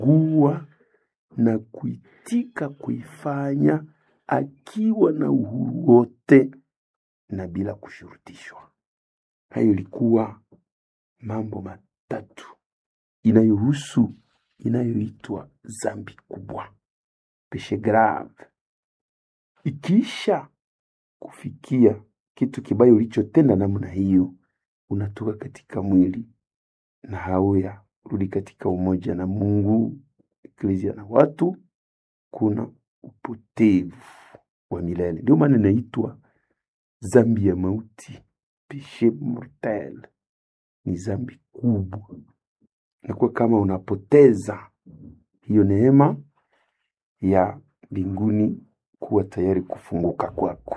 kuchagua na kuitika kuifanya akiwa na uhuru wote na bila kushurutishwa. Hayo ilikuwa mambo matatu inayohusu inayoitwa zambi kubwa, peshe grave. Ikiisha kufikia kitu kibaya ulichotenda namna hiyo, unatoka katika mwili na hauya rudi katika umoja na Mungu, eklezia na watu, kuna upotevu wa milele. Ndio maana inaitwa zambi ya mauti, peshe mortel, ni zambi kubwa. Inakuwa kama unapoteza hiyo neema ya mbinguni kuwa tayari kufunguka kwako.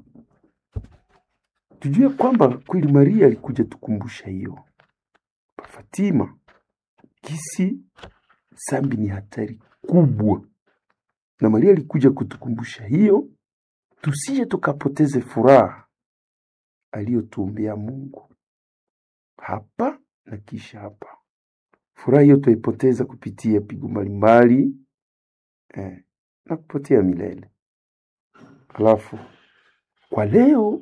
Tujue kwamba kweli Maria alikuja tukumbusha hiyo pa Fatima, kisi zambi ni hatari kubwa, na Maria alikuja kutukumbusha hiyo, tusije tukapoteze furaha aliyotuombea Mungu hapa na kisha hapa. Furaha hiyo tutaipoteza kupitia pigo mbalimbali eh, na kupotea milele. Alafu kwa leo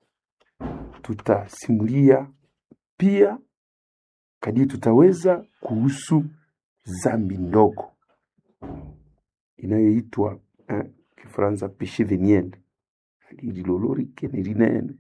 tutasimulia pia kadiri tutaweza kuhusu zambi ndogo inayoitwa eh, Kifaransa péché veniel lililolorike ni linene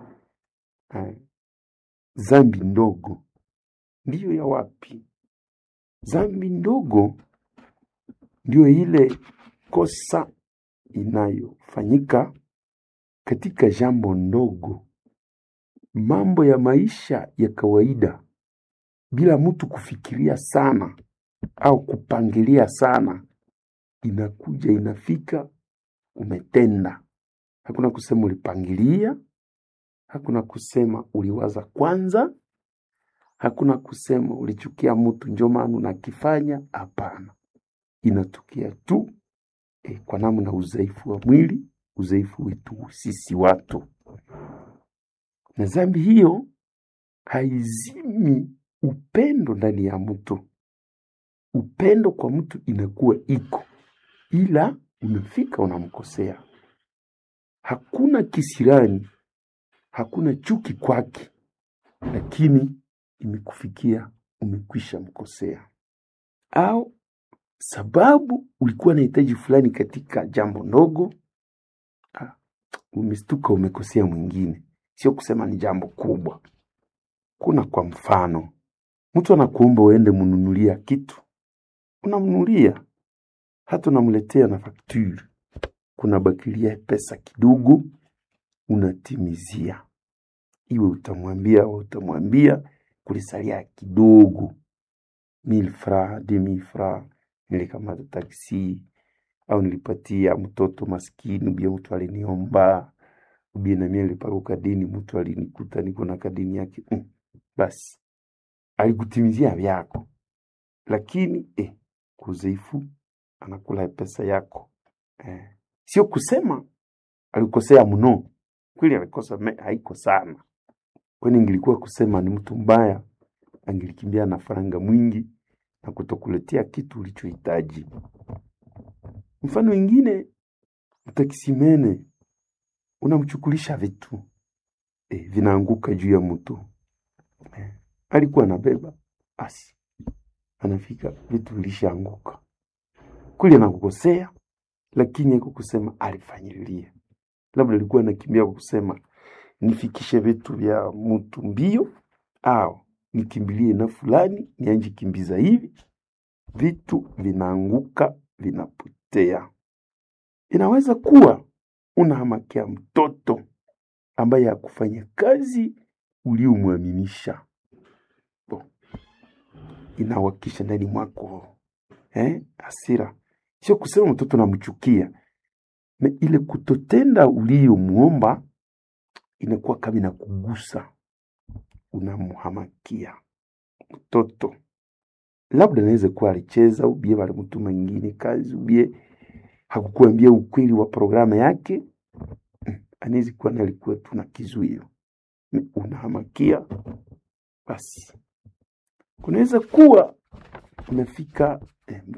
eh, zambi ndogo ndiyo ya wapi? Zambi ndogo ndio ile kosa inayofanyika katika jambo ndogo, mambo ya maisha ya kawaida, bila mtu kufikiria sana au kupangilia sana, inakuja inafika, umetenda. Hakuna kusema ulipangilia, hakuna kusema uliwaza kwanza, hakuna kusema ulichukia mtu njo maana unakifanya. Hapana, inatokea tu eh, kwa namna udhaifu wa mwili, udhaifu wetu sisi watu, na dhambi hiyo haizimi upendo ndani ya mtu. Upendo kwa mtu inakuwa iko, ila umefika unamkosea. Hakuna kisirani, hakuna chuki kwake, lakini imekufikia umekwisha mkosea, au sababu ulikuwa na hitaji fulani katika jambo ndogo, ah, umestuka umekosea mwingine. Sio kusema ni jambo kubwa. Kuna kwa mfano, mtu anakuomba uende mnunulia kitu, unamnunulia, hata unamletea na fakture, kuna bakilia pesa kidogo, unatimizia, iwe utamwambia au utamwambia kulisalia kidogo, mille francs, deux mille francs, nilikamata taksi au nilipatia mtoto maskini, ubie mtu aliniomba, ubie na mimi nilipaka kadini, mtu alinikuta niko na kadini yake mm. Basi alikutimizia vyako, lakini eh, kuzeifu anakula pesa yako eh. Sio kusema alikosea mno, kweli alikosa, me- haiko sana, kwani ingilikuwa kusema ni mtu mbaya, angelikimbia na faranga mwingi na kutokuletea kitu ulichohitaji. Mfano wengine, mtakisimene unamchukulisha vitu eh, vinaanguka juu ya mtu eh, alikuwa anabeba basi, anafika vitu vilishaanguka kweli, anakukosea lakini haiko kusema alifanyililia, labda alikuwa anakimbia kwa kusema nifikishe vitu vya mtu mbio, au nikimbilie na fulani nianje kimbiza hivi, vitu vinaanguka vinapotea. Inaweza kuwa unahamakia mtoto ambaye hakufanya kazi uliomwaminisha, Bo, inawakisha ndani mwako eh, hasira. Sio kusema mtoto namchukia, na ile kutotenda uliyomwomba inakuwa kama inakugusa, unamhamakia mtoto. Labda naweza kuwa alicheza ubie walimtuma ingine kazi ubie hakukuambia ukweli wa programu yake, mm, anaweza kuwa na alikuwa tu na kizuio, Mm, unahamakia basi. Kunaweza kuwa unafika eh,